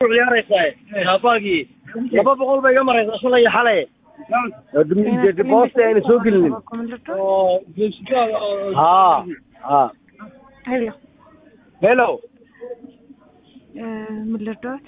ciyaaraysaa shaabaagii laba boqol bay iga maraysaa shalay iyo xalay boosta ayna soo gelinin oo ha ha ሄሎ ሄሎ ምን ልርዳዎት?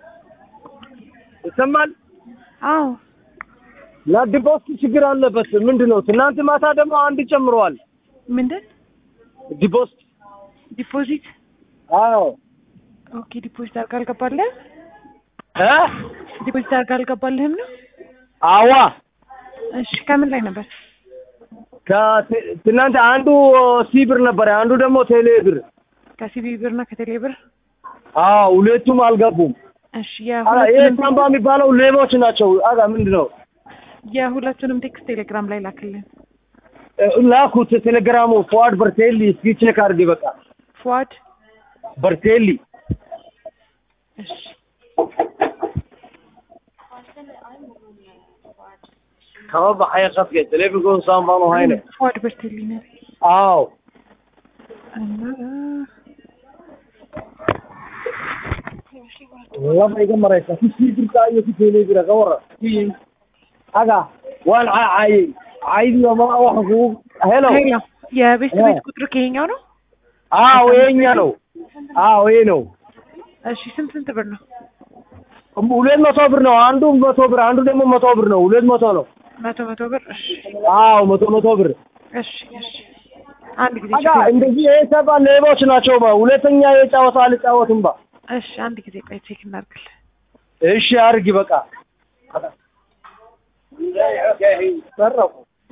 ይሰማል አዎ ና ዲፖስት ችግር አለበት ምንድን ነው ትናንት ማታ ደግሞ አንድ ጨምረዋል ምንድን ዲፖስት ዲፖዚት? አዎ ኦኬ ዲፖዚት አድርጋ አልገባልህም? እ ዲፖዚት አድርጋ አልገባልህም ነው? አዋ እሺ ከምን ላይ ነበር? ከት- ትናንት አንዱ ሲ ብር ነበረ አንዱ ደግሞ ቴሌ ብር ከሲቢ ብር እና ከቴሌ ብር? አዎ ሁለቱም አልገቡም እሺ አላ ይሄ የሁለቱንም ሳምባ የሚባለው ሌቦች ናቸው አጋ ምንድን ነው የሁለቱንም ቴክስት ቴሌግራም ላይ ላክልን። እ፣ ላኩት ቴሌግራሙ ፎዋድ በርቴሊ እስኪ ቼክ አድርጌ በቃ ፉአድ በርቴሊ እሺ kama baxaya qadka teleefinkooda saan baanu hayne ፉአድ በርቴሊ ነው aaw እና laba iga maraysa ku sii jirtaa iyo ku teelebira ka wara aga waan caacayey caydii ma waxa kugu helo ሄሎ የቤት ያ። ቤት ቁጥር ከየኛው ነው? አዎ የኛ ነው አዎ ይሄ ነው እሺ ስንት ስንት ብር ነው? ሁለት መቶ ብር ነው አንዱ መቶ ብር አንዱ ደግሞ መቶ ብር ነው ሁለት መቶ ነው መቶ መቶ ብር እሺ አዎ መቶ መቶ ብር እሺ እሺ አንድ ጊዜ አጋ ቼክ እንደዚህ ይሄ ሰባ ሌቦች ናቸው ባ ሁለተኛ የጫወታ አልጫወትም ባ እሺ አንድ ጊዜ ቆይ ቼክ እናድርግልህ። እሺ አርጊ በቃ ሰረቁ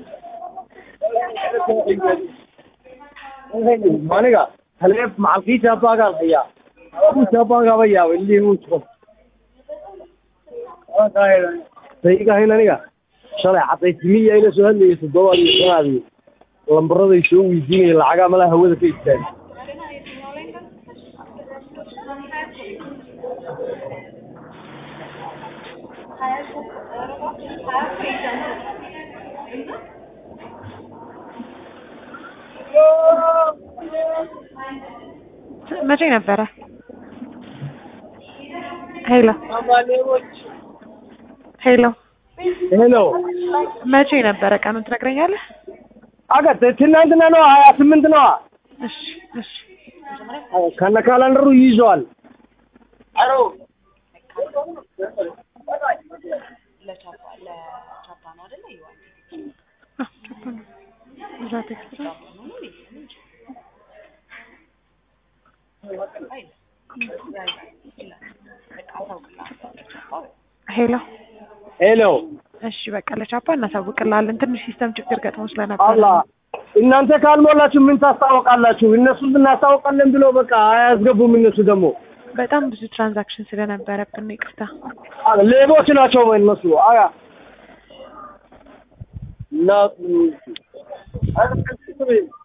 maniga taleef macalkii shaabaagaan hayaa ku shaabaagaa bayaa ilii uu jiro saygahayn aniga shalay cadaysimiya ila soo hadlayay toddobaad iyo shanaadii lambaraday soo weydiinaya lacagaa malaa hawada ka istaagay መቼ ነበረ? ሄሎ ሄሎ ሄሎ መቼ ነበረ? ቀኑን ትነግረኛለህ? አጋ ትናንትና ነው ሀያ ስምንት ነዋ እሺ እሺ ከነ ካላንደሩ ይይዘዋል አ ቻፓ ነው። እዛ ቴክስት ነው። ሄሎ ሄሎ እሺ በቃ ለቻፓ እናሳውቅልሃለን። ትንሽ ሲስተም ችግር ገጥሞ ስለነበረ አላ እናንተ ካልሞላችሁ ምን ታስታውቃላችሁ? እነሱ እናስታውቃለን ብሎ በቃ አያስገቡም። እነሱ ደግሞ በጣም ብዙ ትራንዛክሽን ስለነበረብን ነው። ይቅርታ። አ፣ ሌቦች ናቸው እነሱ። አያ እና